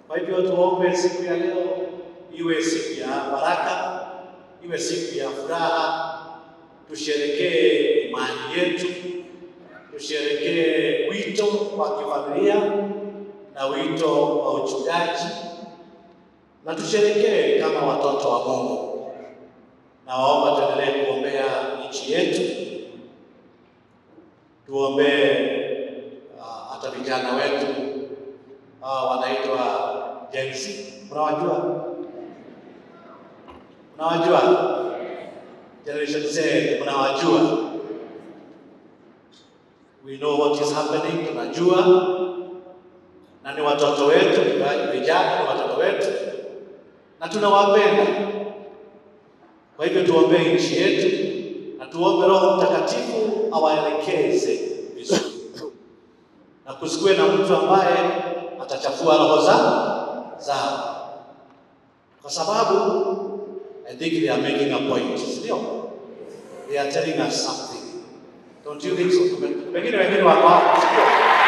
Kwa hivyo tuombe siku ya leo iwe siku ya baraka, iwe siku ya furaha, tusherekee imani yetu, tusherekee wito wa kifamilia na wito wa uchungaji, na tusherekee kama watoto wa Mungu. Nawaomba tuendelee kuombea nchi yetu, tuombee uh, hata vijana wetu uh, wanaitwa Gen Z, mnawajua? Mnawajua Generation Z, mnawajua? We know what is happening, tunajua na ni watoto wetu, vijana ni watoto wetu na tunawapenda. Kwa hivyo tuombee nchi yetu na tuombe Roho Mtakatifu awaelekeze vizuri, na kusikue na mtu ambaye atachafua roho za zao, kwa sababu I think they are making a point, ndio they are telling us something, don't you think so? Pengine wengine wako hapo, sio?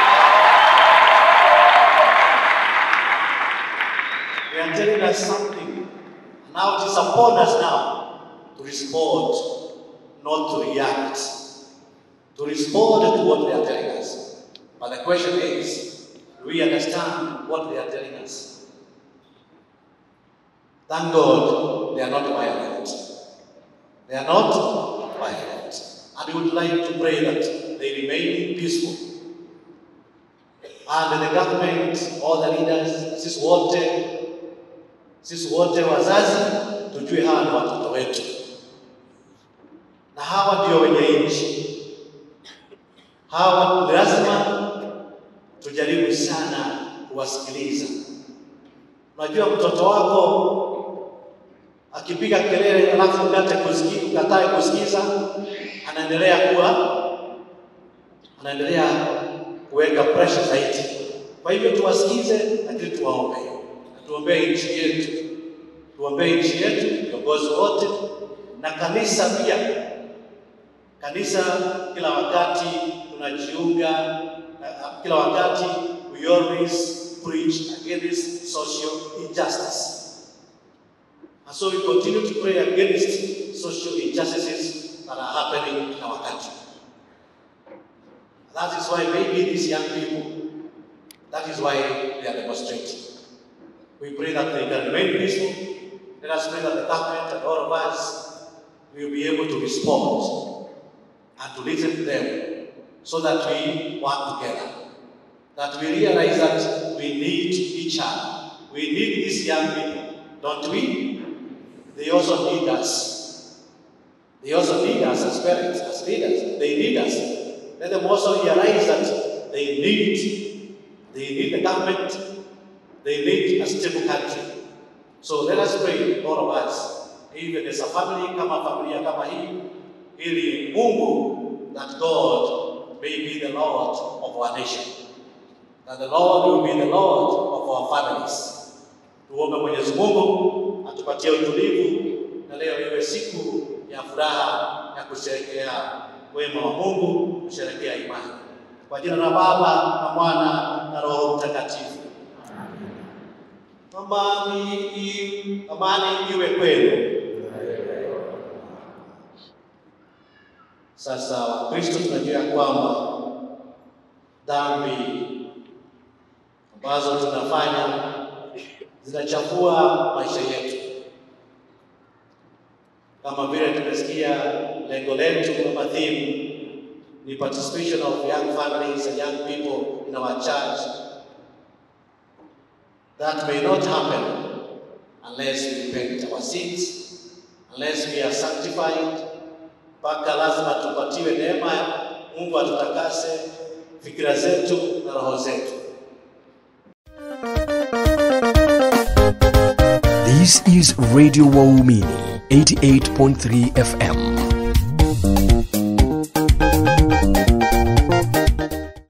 They are telling us something. Now it is upon us now to respond, not to react. To respond to what they are telling us. But the question is, do we understand what they are telling us? Thank God they are not violent. They are not violent. And we would like to pray that they remain peaceful. And the government, all the leaders, sisi wote sisi wote wazazi tujue hawa ni watoto wetu, na hawa ndio wenye nchi. Hawa lazima tujaribu sana kuwasikiliza. Unajua, mtoto wako akipiga kelele alafu ukate kusikiza, ukatae kusikiza, anaendelea kuwa anaendelea kuweka pressure zaidi. Kwa hivyo tuwasikize, lakini tuwaombe tuombee nchi yetu, tuombee nchi yetu, viongozi wote na kanisa pia. Kanisa kila wakati tunajiunga, kila wakati we always preach against social injustice. And so we continue to pray against social injustices that are happening in our country. That is why maybe these young people, that is why they are demonstrating. We pray that they can remain peaceful. Let us pray that the government and all of us will be able to respond and to listen to them so that we work together. That we realize that we need each other. We need these young people, don't we? They also need us. They also need us as parents, as leaders. They need us. Let them also realize that they need, they need the government they need a stable country. So let us pray, all of us, even as a family, kama familia kama hii, ili Mungu, that God may be the Lord of our nation. That the Lord will be the Lord of our families. Tuombe Mwenyezi Mungu atupatie utulivu na leo iwe siku ya furaha ya kusherehekea wema wa Mungu, kusherehekea imani. Kwa jina la Baba na Mwana na Roho Mtakatifu. Amani, amani iwe kwenu. Sasa Wakristo tunajua ya kwamba dhambi ambazo tunafanya zinachafua maisha yetu, kama vile tumesikia lengo letu kama theme ni participation of young families and young people in our church That may not happen unless we repent our sins, unless we are sanctified. Mpaka lazima tupatiwe neema, Mungu atutakase fikira zetu na roho zetu. This is Radio Waumini 88.3 FM.